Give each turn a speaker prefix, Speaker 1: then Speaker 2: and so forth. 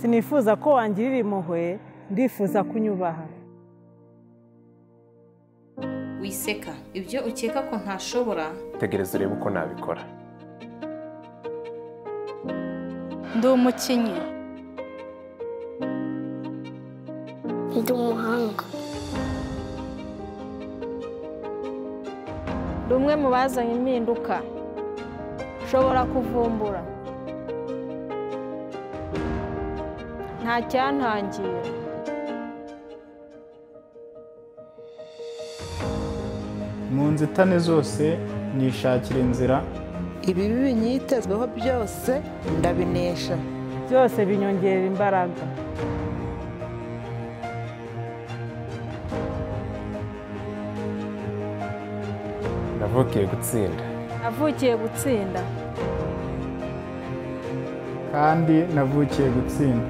Speaker 1: sinifuza ko wangirira impuhwe ndifuza kunyubaha
Speaker 2: wiseka ibyo ukeka ko ntashobora
Speaker 3: tegereza urebe uko nabikora
Speaker 4: ndi umukinnyi
Speaker 5: ndi umuhanga
Speaker 4: ndi umwe mu bazanye impinduka nshobora kuvumbura nta cyantangira
Speaker 6: mu nzitane zose nishakira inzira
Speaker 7: ibibi binyitezweho byose ndabinesha
Speaker 1: byose binyongerera imbaraga
Speaker 3: navukiye gutsinda
Speaker 4: navukiye gutsinda
Speaker 6: kandi navukiye gutsinda